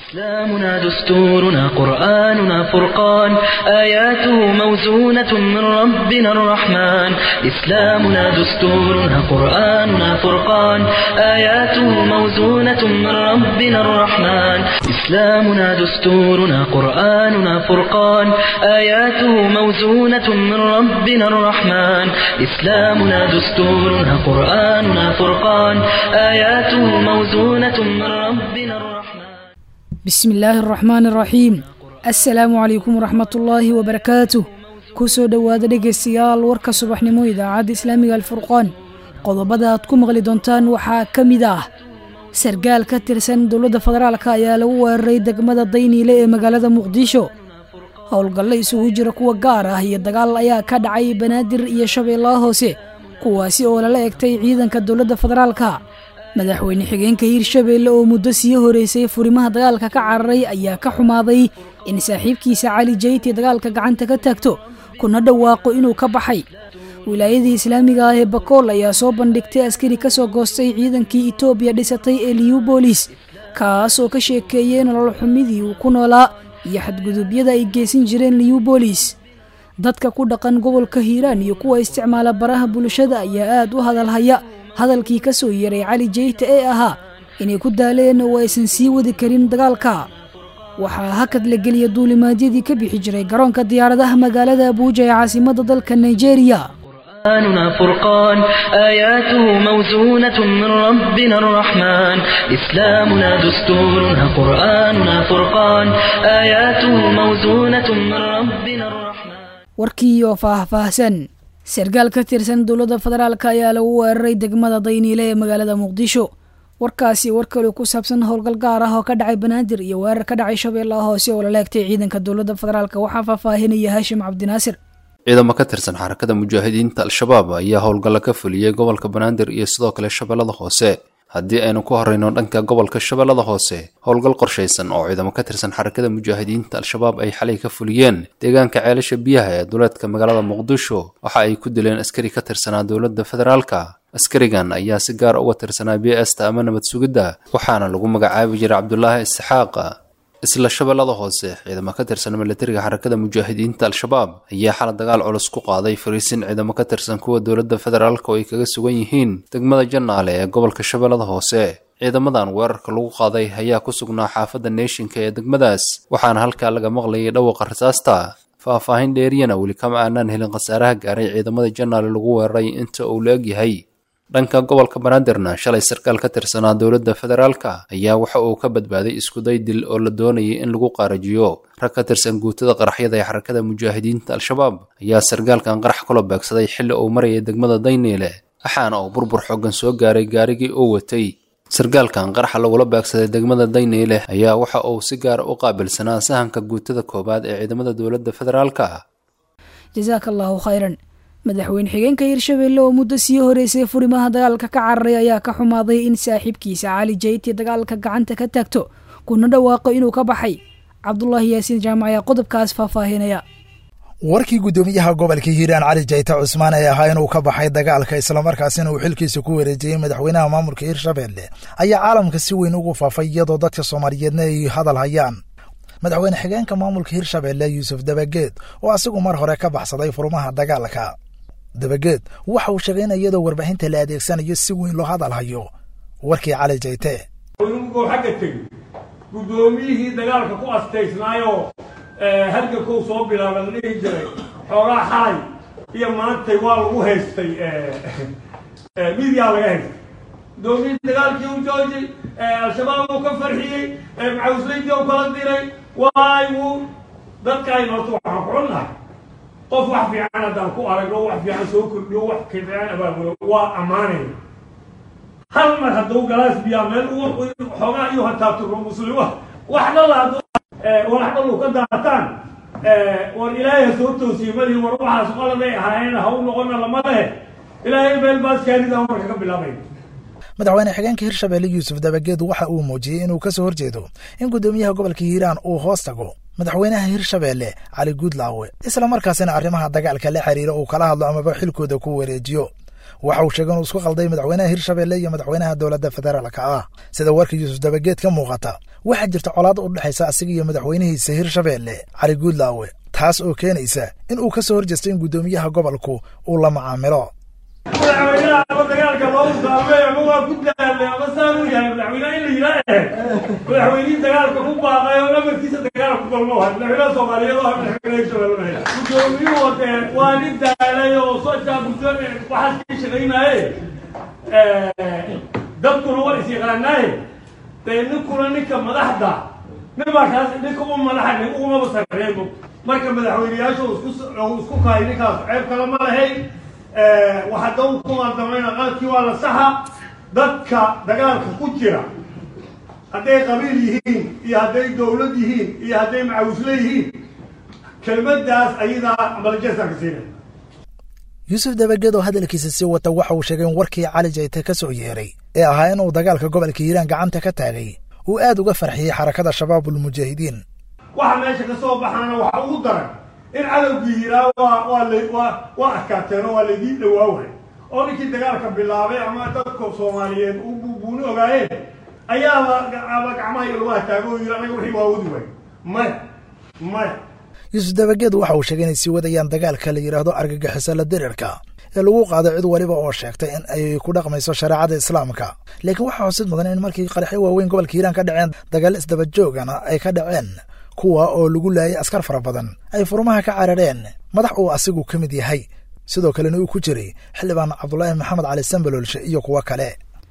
إسلامنا دستورنا قرآننا فرقان آياته موزونة من ربنا الرحمن إسلامنا دستورنا قرآننا فرقان آياته موزونة من ربنا الرحمن إسلامنا دستورنا قرآننا فرقان آياته موزونة من ربنا الرحمن إسلامنا دستورنا قرآننا فرقان آياته موزونة من ربنا الرحمن bismi illaahi araxmaan araxiim assalaamu calaykum waraxmatullaahi wabarakaatuh kusoo dhowaada dhegaystayaal warka subaxnimo idaacadda islaamiga alfurqaan qodobada aad ku maqli doontaan waxaa ka mid ah sargaal ka tirsan dowladda federaalk ayaa lagu weeraray degmada dayniile ee magaalada muqdisho howlgallo isugu jira kuwa gaar ah iyo dagaal ayaa ka dhacay banaadir iyo shabeellaha hoose kuwaasi oo lala egtay ciidanka dowladda federaalka madaxweyne xigeenka hiirshabeelle oo muddo sii horeysay furimaha dagaalka ka cararay ayaa ka xumaaday in saaxiibkiisa cali jayti dagaalka gacanta ka taagto kuna dhawaaqo inuu ka baxay wilaayadii islaamiga ah ee bakool ayaa soo bandhigtay askari ka soo goostay ciidankii etoobiya dhisatay ee liyubolis kaas oo ka sheekeeyey nolol xumidii uu ku noolaa iyo xadgudubyada ay geysan jireen liyubolis dadka ku dhaqan gobolka hiiraan iyo kuwa isticmaala baraha bulshada ayaa aad u hadalhaya hadalkii ka soo yeeray cali jeyta ee ahaa inay ku daaleen oo aysan sii wadi karin dagaalka waxaa hakad la geliya duulimaadyadii ka bixi jiray garoonka diyaaradaha magaalada abuuja ee caasimadda dalka nigeria قرآننا فرقان آياته موزونة من ربنا الرحمن إسلامنا دستورنا قرآننا فرقان آياته موزونة من ربنا الرحمن warkii oo faahfaahsan sargaal ka tirsan dowladda federaalk ayaa lagu weeraray degmada dayniile ee magaalada muqdisho warkaasi war kale ku saabsan howlgal gaar ah oo ka dhacay banaadir iyo weerar ka dhacay shabeellaha hoose oo lala egtay ciidanka dowladda federaalk waxaa faahfaahinaya haashim cabdinaasir ciidamo ka tirsan xarakada mujaahidiinta al-shabaab ayaa howlgalla ka fuliyey gobolka banaadir iyo sidoo kale shabeellada hoose haddii aynu ku horreyno dhanka gobolka shabeellada hoose howlgal qorshaysan oo ciidamo ka tirsan xarakada mujaahidiinta al-shabaab ay xalay ka fuliyeen deegaanka ceelasha biyaha ee duleedka magaalada muqdisho waxa ay ku dileen askari ka tirsanaa dowladda federaalka askarigan ayaa si gaar uga tirsanaa b sta ama nabad sugidda waxaana lagu magacaabi jiray cabdulaahi isxaaq isla shabeellada hoose ciidamo ka tirsan milatariga xarakada mujaahidiinta al-shabaab ayaa xala dagaal culus ku qaaday fariisin ciidamo ka tirsan kuwa dowladda federaalk oo ay kaga sugan yihiin degmada jannaale ee gobolka shabeellada hoose ciidamadan weerarka lagu qaaday ayaa ku sugnaa xaafadda neeshinka ee degmadaas waxaana halkaa laga maqlayay dhawaqa rasaasta faahfaahin dheeriyana weli kama aanaan helin khasaaraha gaaray ciidamada jannaale lagu weeraray inta uu la egyahay dhanka gobolka banaadirna shalay sarkaal ka tirsanaa dowladda federaalka ayaa waxa uu ka badbaaday iskuday dil oo la doonayay in lagu qaarajiyo rag ka tirsan guutada qaraxyada ee xarakada mujaahidiinta al-shabaab ayaa sargaalkan qarax kula beegsaday xilli uu marayay degmada dayniile waxaana uu burbur xoogan soo gaaray gaarigii uu watay sargaalkan qaraxa lagula beegsaday degmada dayniile ayaa waxa uu si gaara u qaabilsanaa sahanka guutada koowaad ee ciidamada dowladda federaalka jasaaka allaahu khayran madaxweyne xigeenka hiirshabeelle oo muddo sii horeysay furimaha dagaalka ka cararay ayaa ka xumaaday in saaxiibkiisa cali jayti dagaalka gacanta ka taagto kuna dhawaaqo inuu ka baxay cabdulaahi yaasiin jaamac ayaa qodobkaas faahfaahinaya warkii guddoomiyaha gobolka hiiraan cali jayte cusmaan ee ahaa inuu ka baxay dagaalka islamarkaasina uu xilkiisa ku wareejiyey madaxweynaha maamulka hiirshabeelle ayaa caalamka si weyn ugu faafay iyadoo dadka soomaaliyeedna ay hadal hayaan madaxweyne xigeenka maamulka hiirshabeelle yuusuf dabageed oo asigu mar hore ka baxsaday furmaha dagaalka dabageed waxa uu sheegay in iyadoo warbaahinta la adeegsanayo si weyn loo hadal hayo warkii cali jayte inugoo xagga tegi guddoomiyihii dagaalka ku astaysnaayoo halgankou soo bilaaba la dhihi jiray xoogaa xalay iyo maantay waa lagu haystay midyaa laga haystay guddoomiyihii dagaalkii u joojay al-shabaab uu ka farxiyey macawslaydii u kala diray waay wuu dadkaayna horta waxaan ku cunnahay qof wax fiican haddaan ku aragno wax fiican soo kordhiyo wax fiican abaabulo waa ammaanayna hal mar hadduu galaas biyaa meel xoogaa iyo hataaturo muslima wax dhalla hadduu walax dhallu ka daataan war ilaahay ha soo toosiye mali war waxaas qoladay ahaayeen ha u noqona lama lehe ilaahay meel baaskaanida marka ka bilaabay madaxweyne xigeenka hirshabeelle yuusuf dabageed waxa uu muujiyey inuu ka soo horjeedo in guddoomiyaha gobolka hiiraan uu hoos tago madaxweynaha hirshabeelle cali guudlaawe isla markaasina arrimaha dagaalka la xiriira uu kala hadlo amaba xilkooda ku wareejiyo waxa uu sheegay inuu isku qalday madaxweynaha hirshabelle iyo madaxweynaha dowladda federaalka ah sida warka yuusuf dabageed ka muuqata waxaa jirta colaad u dhexaysa asiga iyo madaxweynihiisa hirshabelle cali guudlaawe taas oo keenaysa in uu ka soo horjeesto in guddoomiyaha gobolku uu la macaamilo madaxweynaha ama dagaalka loogu saamay ama waa ku daalay ama saan u yahay madaxweynaha in la yidhaa madaxweynihii dagaalka ku baaqay oo dhamarkiisa dagaal ku galmo wahay madaxweynaha soomaaliyeed oo ah madaxweynaha hirshabelle guddoomiyuhu dee waa nin daalay oo socdaa guddo waxaas ka shaqaynaaye dadkuna waa is yaqaanaaye dee ninkuna ninka madaxda ninbaa kaas ninka u madaxa nin ugumaba sarreebo marka madaxweyneyaashu isku isku kahay ninkaas ceeb kale ma lahayn waxaa daw ku maadamayna qaadkii waa la saxa dadka dagaalka ku jira hadday qabiil yihiin iyo hadday dowlad yihiin iyo hadday macawisle yihiin kelmaddaas ayadaa amalajeesaan ka siinay yuusuf dabageed oo hadalkiisa sii wata waxa uu sheegay in warkii cali jayte ka soo yeeray ee ahaa inuu dagaalka gobolka hiiraan gacanta ka taagay uu aad uga farxiyey xarakada shabaabulmujaahidiin waxa meesha ka soo baxaana waxa ugu daran in cadowgii yiraa waa waa la waa waa adkaateen oo waa laydiin dhawaaway oo ninkii dagaalka bilaabay ama dadka soomaaliyeed u buubuuni ogaayeen ayaaba aba gacmaha iyo lugaha taago oo yiri anaga wixii waa wadi waay maya maya yuusuf dabageed waxa uu sheegay inay sii wadayaan dagaalka la yidhaahdo argagixiso la dirirka ee lagu qaaday cid waliba oo sheegtay in ay ku dhaqmayso shareecada islaamka laakiin waxaa xusid mudan in markii qaraxyo waaweyn gobolka hiiraan ka dhaceen dagaal isdaba joogana ay ka dhaceen kuwa oo lagu laayay askar fara badan ay furmaha ka carareen madax uu asigu ka mid yahay sidoo kalena uu ku jiray xildhibaan cabdulaahi maxamed cali sambalolshe iyo kuwo kale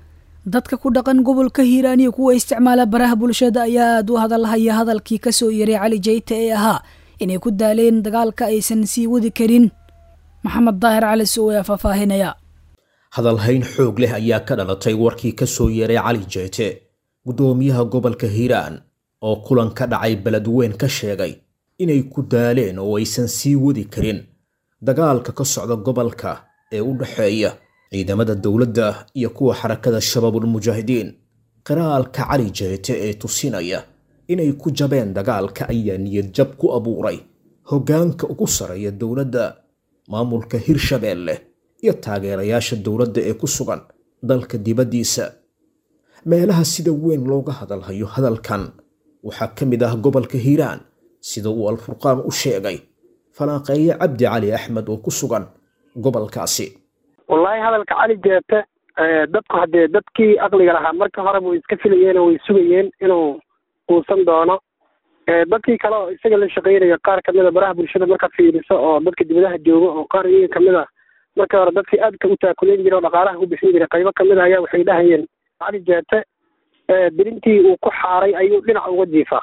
dadka ku dhaqan gobolka hiiraan iyo kuwa isticmaala baraha bulshada ayaa aad u hadalhaya hadalkii ka soo yeray cali jayte ee ahaa inay ku daaleen dagaalka aysan sii wadi karin maxamed daahir cali sow ayaa faahfaahinaya hadalhayn xoog leh ayaa ka dhalatay warkii ka soo yeeray cali jeyte guddoomiyaha gobolka hiiraan oo kulan ka dhacay beledweyn ka sheegay inay ku daaleen oo aysan sii wadi karin dagaalka ka socda gobolka ee u dhexeeya ciidamada dowladda iyo kuwa xarakada shabaabulmujaahidiin qiraalka cali jeyte ee tusinaya inay ku jabeen dagaalka ayaa niyad jab ku abuuray hoggaanka ugu sarreeya dowladda maamulka hirshabeelle iyo taageerayaasha dowladda ee ku sugan dalka dibaddiisa meelaha sida weyn looga hadalhayo hadalkan waxaa ka mid ah gobolka hiiraan sida uu alfurqaan u sheegay falaaqeeye cabdi cali axmed oo ku sugan gobolkaasi wallaahi hadalka cali jeete dadku haddee dadkii aqliga lahaa marka horeba way iska filayeen oo way sugayeen inuu quusan doono dadkii kale oo isaga la shaqeynaya qaar kamid a baraha bulshada marka fiiriso oo dadka dibadaha jooga oo qaar iyaga kamid a marka hore dadkii aadka u taakuleen jira oo dhaqaalaha ku bixin jiray qaybo kamid a ayaa waxay dhahayeen cali jeete dirintii uu ku xaaray ayuu dhinac uga jiifaa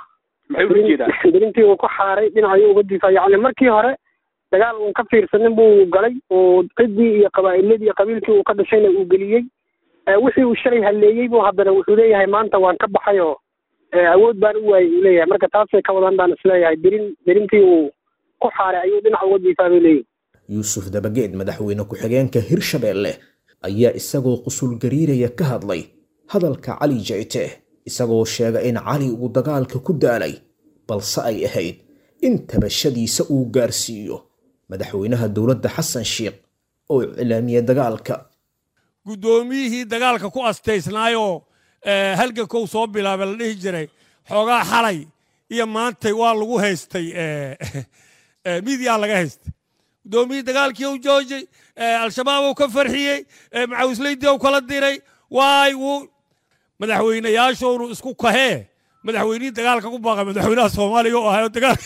dirintii uu ku xaaray dhinac ayuu uga jiifaa yacni markii hore dagaal uun ka fiirsanin buu galay oo ciddii iyo qabaa'iladii iyo qabiilkii uu ka dhashayna uu geliyey wixii uu shalay halleeyey buu haddana wuxuu leeyahay maanta waan ka baxay oo awood baan u waayey uu leeyahay marka taasay ka wadan baan isleeyahay dirin dirintii uu ku xaaray ayuu dhinac uga jiifaa buu leeyahy yuusuf dabageed madaxweyne ku-xigeenka hirshabeelle ayaa isagoo qusul gariiraya ka hadlay hadalka cali jeyte isagoo sheega in cali uu dagaalka ku daalay balse ay ahayd in tabashadiisa uu gaarsiiyo madaxweynaha dowladda xasan sheikh oo iclaamiyey dagaalka guddoomiyihii dagaalka ku astaysnaayoo halgankow soo bilaabay la dhihi jiray xoogaa xalay iyo maantay waa lagu haystay midiyaa laga haystay guddoomiyihii dagaalkii u joojay al-shabaab uu ka farxiyey macawislaydii u kala diray waay wuu madaxweynayaashoonu isku kahee madaxweynihii dagaalka ku baaqay madaxweynaha soomaaliya u ahayo dagaal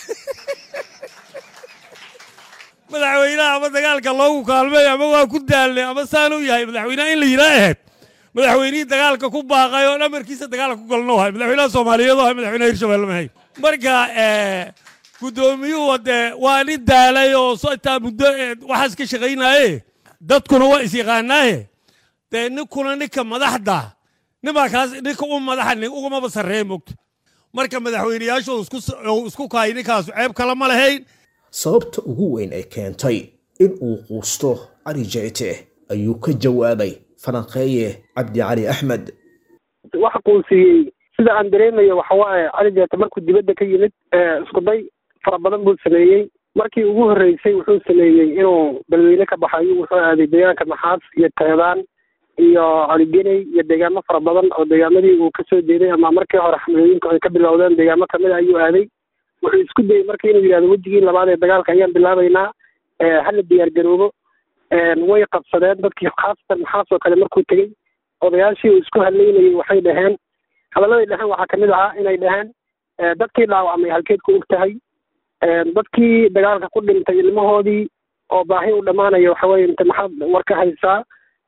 madaxweynaha ama dagaalka loogu kaalmay ama waa ku daalnay ama saanuu yahay madaxweynaha in la yidhaa ahayd madaxweynihii dagaalka ku baaqay oo dhamarkiisa dagaalka ku galno ahay madaxweynaha soomaaliyeed oo ahay madaxweynaha hirshabelle mahay marka guddoomiyuhu dee waa nin daalay oo sotaa muddo waxaas ka shaqaynaaye dadkuna waa is yaqaanaaye dee ninkuna ninka madaxda ninbaa kaas ninka u madaxa nin ugumaba sarreeye mogta marka madaxweyneyaashu isku kahay ninkaasu ceeb kale ma lahayn sababta ugu weyn ee keentay in uu quusto cali jeyte ayuu ka jawaabay falanqeeye cabdi cali axmed waxa quusiyey sida aan dareemayo waxa waaye cali jeete markuu dibadda ka yimid isku day fara badan buu sameeyey markii ugu horreysay wuxuu sameeyey inuu balweyne ka baxayo wuxuu aaday deegaanka maxaas iyo teedaan iyo caligeney iyo deegaamo fara badan oo deegaamadii uu kasoo jeeday ama markii hore xamlooyinku ay ka bilowdeen deegaamo kamid a ayuu aaday wuxuu isku dayey marka inuu yidhahdo wejigii labaad ee dagaalka ayaan bilaabaynaa hala diyaar garoobo way qabsadeen dadkii khaasatan maxaas oo kale markuu tegey odayaashii uu isku hadlaynayay waxay dhaheen hadalladay dhaheen waxaa kamid ahaa inay dhaheen dadkii dhaawacmay halkeed ku og tahay dadkii dagaalka ku dhintay ilmahoodii oo baahi u dhammaanaya waxaweye inta maxaad war ka haysaa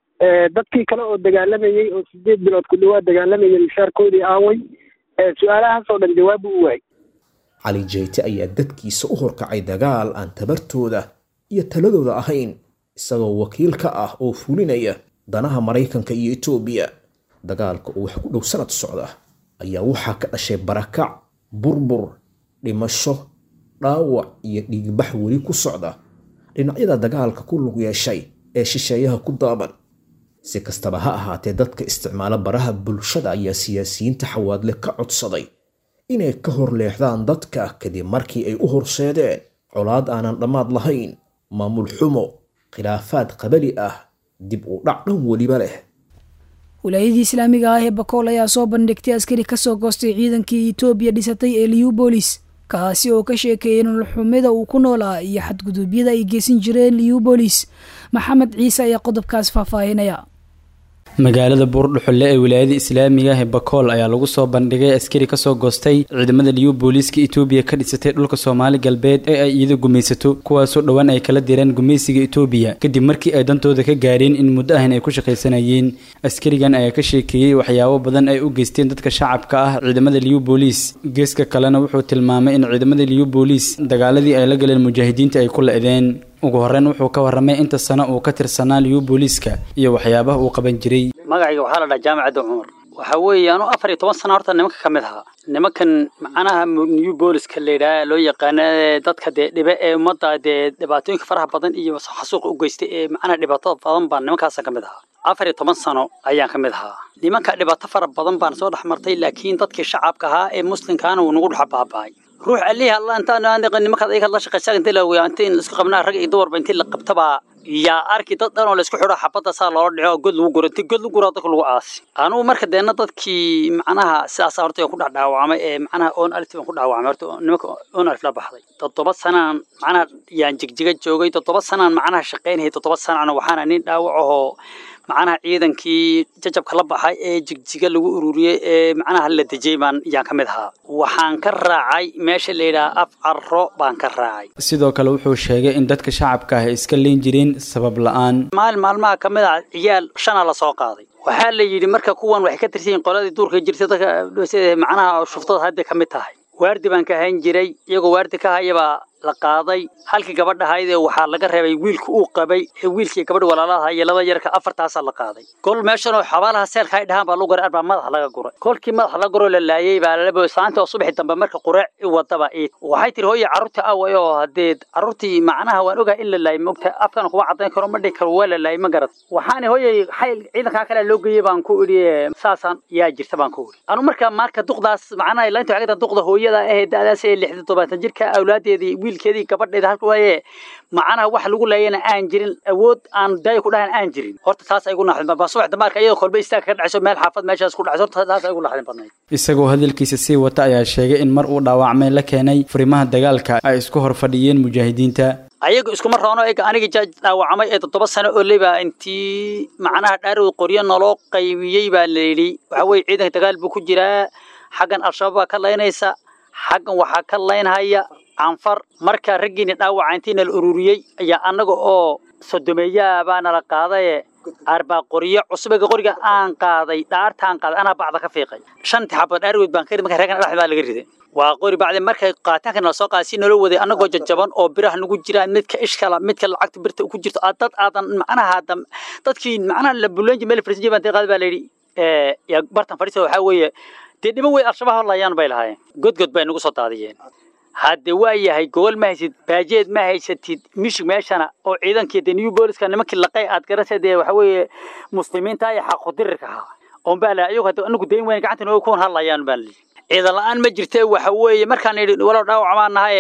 dadkii kale oo dagaalamayey oo sideed bilood ku dhawaad dagaalamayay mishaarkoodii aaway su-aalahaas oo dhan jawaab u waayay cali jeyte ayaa dadkiisa u horkacay dagaal aan tabartooda iyo taladooda ahayn isagoo wakiil ka ah oo fulinaya danaha maraykanka iyo etoobiya dagaalka oo wax ku dhow sanad socda ayaa waxaa ka dhashay barakac burbur dhimasho dhaawac iyo dhiigbax weli ku socda dhinacyada dagaalka ku lug yeeshay ee shisheeyaha ku daaban si kastaba ha ahaatee dadka isticmaala baraha bulshada ayaa siyaasiyiinta xawaadle ka codsaday inay ka hor leexdaan dadka kadib markii ay u horseedeen colaad aanan dhammaad lahayn maamul xumo khilaafaad qabali ah dib u dhac dhan weliba leh wilaayadii islaamiga ah ee bakool ayaa soo bandhigtay askari kasoo goostay ciidankii etoobiya dhisatay ee liubolis kaasi oo ka sheekeeyay nololxumida uu ku noolaa iyo xadguduubyada ay geysan jireen liubolis maxamed ciise ayaa qodobkaas faahfaahinaya magaalada buurdhuxulle ee wilaayada islaamiga ah ee bakool ayaa lagu soo bandhigay askari kasoo goostay ciidamada liyu booliiska etoobiya ka dhisatay dhulka soomaali galbeed ee ay iyada gumaysato kuwaasoo dhowaan ay kala direen gumaysiga etoobiya kadib markii ay dantooda ka gaareen in muddo ahan ay ku shaqaysanayeen askarigan ayaa ka sheekeeyey waxyaabo badan ay u geysteen dadka shacabka ah ciidamada liyu booliis geeska kalena wuxuu tilmaamay in ciidamada liyu booliis dagaaladii ay la galeen mujaahidiinta ay ku la-deen ugu horreyn wuxuu ka warramay inta sano uu ka tirsanaa liyu booliiska iyo waxyaabaha uu qaban jiray magacayga waxaa la dhaha jaamacadda cumar waxaa weeye anu afar iyo toban sana horta nimanka ka mid ahaa nimankan macnaha new booliska la yidhaha loo yaqaana dadka dee dhibe ee ummadda dee dhibaatooyinka faraha badan iyo xasuuqa u geystay ee macnaha dhibaatada badan baan nimankaasa ka mid ahaa afar iyo toban sano ayaan ka mid ahaa nimanka dhibaato fara badan baan soo dhex martay laakiin dadkii shacabka ahaa ee muslimkaana wuu nagu dhex baaba'ay ruux alihi alla intaan nimankaad ayaga la shaqaysaa intii la weeyaa intii isku qabnaa rag iyo dumarba intii la qabtabaa yaa arki dad dhan oo la isku xidho xabadda saa loola dhico god lagu guro intii god lagu guro dadka lagu aasi anugu marka deena dadkii macnaha sidaas horta ku dhex dhaawacmay ee macnaha on alif baan ku dhaawacmay horta nimanka on alif la baxday toddoba sanaan macnaha yaan jigjiga joogay toddoba sanaan macnaha shaqaynayay toddoba sanaan waxaana nin dhaawac ahoo macnaha ciidankii jajabka la baxay ee jigjiga lagu ururiyey ee macnaha la dejiyey baan yaan ka mid ahaa waxaan ka raacay meesha la yidhaha af carro baan ka raacay sidoo kale wuxuu sheegay in dadka shacabka ah ay iska leyn jireen sabab la-aan maalin maalmaha ka mid ah ciyaal shana la soo qaaday waxaa la yidhi marka kuwan waxay ka tirsan yihiin qoladii duurka jirtay dadka macnaha shuftada hadda ka mid tahay waardi baan ka hayn jiray iyagoo waardi ka hayabaa la qaaday halkii gabadha ahayd ee waxaa laga reebay wiilka uu qabay ee wiilkii gabadha walaalaha iyo laba yarka afartaasaa la qaaday kol meeshan oo xabaalaha seelka ay dhahaan baa lagu garay arbaa madaxa laga guray kolkii madaxa laga guroo la laayey baa laba saanta oo subaxi dambe marka qureec i wadaba iid waxay tiri hooye carruurtii away oo haddee carruurtii macnaha waan ogaa in la laayay mogta afkana kuma caddayn karo ma dhihi karo waa la laayay ma garad waxaana hooyey xayl ciidankaa kale loo geeyey baan ku idhi saasaan yaa jirta baan ku idhi anu marka marka duqdaas macnaha laynta waxay ka duqda hooyada ahee da'daas ee lixdan todobaatan jirka awlaadeedii wiilkeedii gabadheeda halka waaye macnaha wax lagu laayana aan jirin awood aan daayo ku dhahan aan jirin horta taas ay gu naxdin baa subax damaarka iyadoo kolba istaag ka dhacayso meel xaafad meeshaas ku dhacayso horta taas ay gu naxdin badnayd isagoo hadalkiisa sii wata ayaa sheegay in mar uu dhaawacmay la keenay furimaha dagaalka ay isku hor fadhiyeen mujaahidiinta ayaga iskuma roono ega aniga jaaj dhaawacmay ee toddoba sano oo leba intii macnaha dhaarowd qoryo naloo qaybiyey baa la yidhi waxa weeye ciidanka dagaal buu ku jiraa xaggan al-shabaab baa ka laynaysa xaggan waxaa ka laynhaya canfar marka raggiina dhaawaca intiina la ururiyey ayaa annaga oo sodomeeyaa baa nala qaadaye arbaa qoryo cusubega qoriga aan qaaday dhaartaan qaaday anaa bacda ka fiiqay shantii xabad dhaargood baan ka rid marka reegan dhaxda baa laga riday waa qori bacdi markay qaataanka nala soo qaaday si nala waday annagoo jajaban oo biraha nagu jiraan midka ishkala midka lacagta birta ku jirto dad aadan macnaha dadkii macnaha la bulanji meel farisinjay baan qaaday baa la yidhi yaa bartan fadhiisa waxaa weeye dee dhiman wey al-shabaab layaan bay lahaayeen godgod bay nagu soo daadiyeen hadde waa yahay gogol ma haysid baajeed ma haysatid mishig meeshana oo ciidankii dee new booliska nimankii laqay aad garasa dee waxa weeye muslimiinta iyo xaqu-dirirka ahaa oon baa laha ayagu hadda anagu dayn weyn gacanta nooga kuwan hadlayaan baa lihi ciidan la-aan ma jirte waxa weeye markaan yidhi walow dhaawac maan nahaye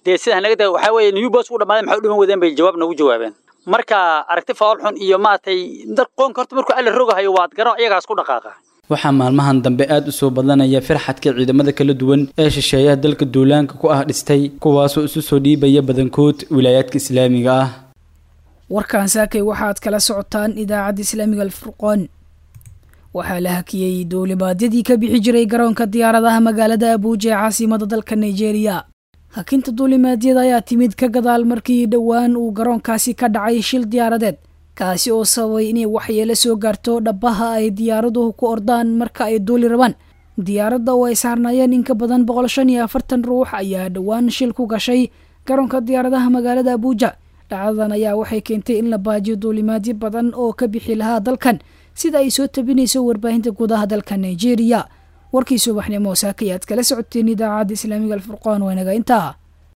dee sidaa naga da waxaa weeye new bolis u dhammaaday maxay u dhiman wadeen bay jawaab noogu jawaabeen marka aragti faal xun iyo maaragtay dad qoonka horta markuu alla rogahayo waad garan iyagaas ku dhaqaaqa waxaa maalmahan dambe aada u soo badanaya firxadka ciidamada kala duwan ee shisheeyaha dalka duulaanka ku ah dhistay kuwaasoo isu soo dhiibaya badankood wilaayaadka islaamiga ah warkan saakay waxaad kala socotaan idaacadda islaamiga alfurqoon waxaa la hakiyey duulimaadyadii ka bixi jiray garoonka diyaaradaha magaalada abuuja ee caasimada dalka nigeria hakinta duulimaadyada ayaa timid ka gadaal markii dhowaan uu garoonkaasi ka dhacay shil diyaaradeed kaasi oo sababay inay waxyeelo soo gaarto dhabaha ay diyaaraduhu ku ordaan marka ay duuli rabaan diyaaradda oo ay saarnaayeen in ka badan boqol shan iyo afartan ruux ayaa dhowaan shil ku gashay garoonka diyaaradaha magaalada abuuja dhacdadan ayaa waxay keentay in la baajiyo duulimaadyo badan oo ka bixi lahaa dalkan sida ay soo tabinayso warbaahinta gudaha dalka nigeria warkii subaxnimo saakayaad kala socoteen idaacadda islaamiga alfurqaan waa inaga intaa